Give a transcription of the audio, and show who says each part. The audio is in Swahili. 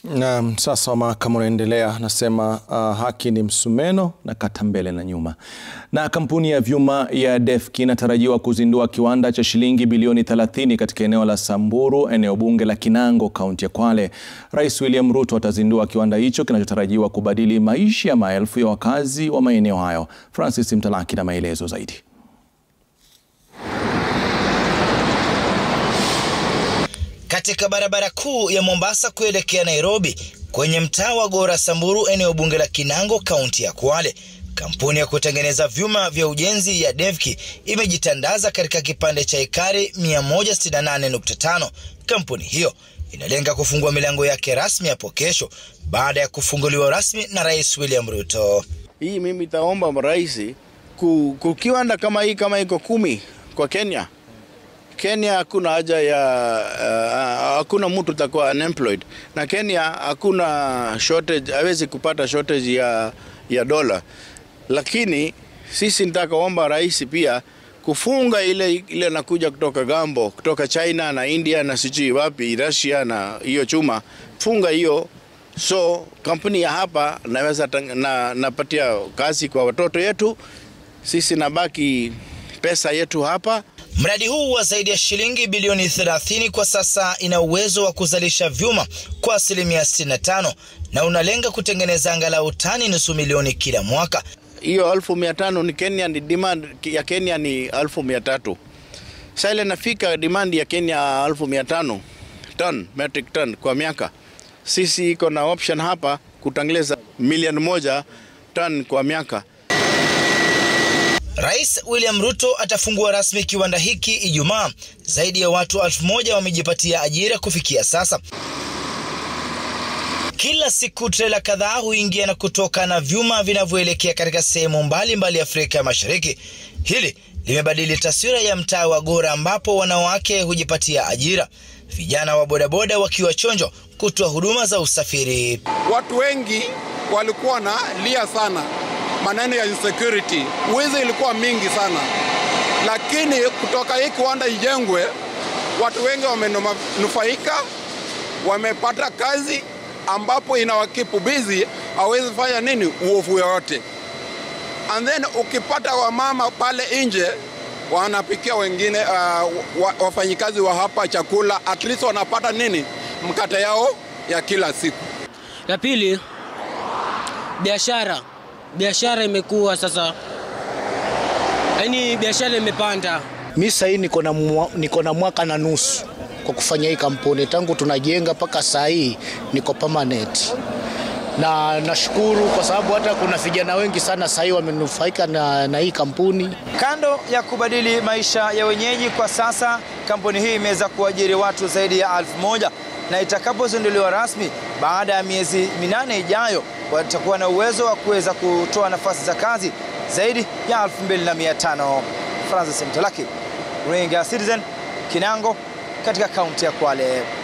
Speaker 1: Na sasa wa mahakama unaendelea, nasema uh, haki ni msumeno na kata mbele na nyuma. Na kampuni ya vyuma ya Defki inatarajiwa kuzindua kiwanda cha shilingi bilioni 30 katika eneo la Samburu, eneo bunge la Kinango, kaunti ya Kwale. Rais William Ruto atazindua kiwanda hicho kinachotarajiwa kubadili maisha ya maelfu ya wakazi wa maeneo hayo. Francis Mtalaki na maelezo zaidi.
Speaker 2: Katika barabara kuu ya Mombasa kuelekea Nairobi kwenye mtaa wa Gora Samburu, eneo bunge la Kinango, kaunti ya Kwale, kampuni ya kutengeneza vyuma vya ujenzi ya Devki imejitandaza katika kipande cha ekari 168.5. Kampuni hiyo inalenga kufungua milango yake rasmi hapo kesho baada ya kufunguliwa rasmi na Rais William Ruto.
Speaker 3: Hii mimi taomba rais kukiwanda kama hii kama iko kumi kwa Kenya Kenya hakuna haja ya uh, hakuna mtu takuwa unemployed na Kenya hakuna shortage, hawezi kupata shortage ya, ya dola, lakini sisi nitakaomba rais pia kufunga ile ile nakuja kutoka gambo kutoka China na India na sijui wapi Russia na hiyo chuma, funga hiyo so kampuni ya hapa naweza na, napatia kazi kwa watoto yetu, sisi nabaki pesa yetu hapa.
Speaker 2: Mradi huu wa zaidi ya shilingi bilioni 30 kwa sasa ina uwezo wa kuzalisha vyuma kwa asilimia 65 na unalenga kutengeneza angalau tani nusu milioni kila mwaka.
Speaker 3: Hiyo elfu mia tano ni Kenya, ni demand ya Kenya ni elfu mia tatu sasa ile nafika demand ya Kenya elfu mia tano ton metric ton kwa miaka. Sisi iko na option hapa kutengeneza milioni moja ton kwa miaka.
Speaker 2: Rais William Ruto atafungua rasmi kiwanda hiki Ijumaa. Zaidi ya watu elfu moja wamejipatia ajira kufikia sasa. Kila siku trela kadhaa huingia na kutoka na vyuma vinavyoelekea katika sehemu mbalimbali Afrika ya Mashariki. Hili limebadili taswira ya mtaa wa Gora ambapo wanawake hujipatia ajira, vijana wa bodaboda wakiwa chonjo kutoa huduma za usafiri.
Speaker 4: Watu wengi walikuwa na lia sana maneno ya insecurity, wizi ilikuwa mingi sana, lakini kutoka hii kiwanda ijengwe, watu wengi wamenufaika, wamepata kazi ambapo inawakipu busy, hawezi fanya nini uovu yoyote. And then ukipata wamama pale nje wanapikia wengine uh, wafanyikazi wa hapa chakula, at least wanapata nini mkate yao ya kila siku.
Speaker 5: La pili, biashara biashara imekuwa sasa, yaani biashara imepanda.
Speaker 6: Mi sahii niko na niko na mwaka na nusu kwa kufanya hii kampuni, tangu tunajenga mpaka saa hii niko permanent, na nashukuru kwa sababu hata kuna vijana wengi sana saa hii wamenufaika na, na hii kampuni.
Speaker 2: Kando ya kubadili maisha ya wenyeji, kwa sasa kampuni hii imeweza kuajiri watu zaidi ya elfu moja na itakapozinduliwa rasmi baada ya miezi minane ijayo watakuwa na uwezo wa kuweza kutoa nafasi za kazi zaidi ya 2500. Francis Mtalaki, Runinga Citizen, Kinango katika kaunti ya Kwale.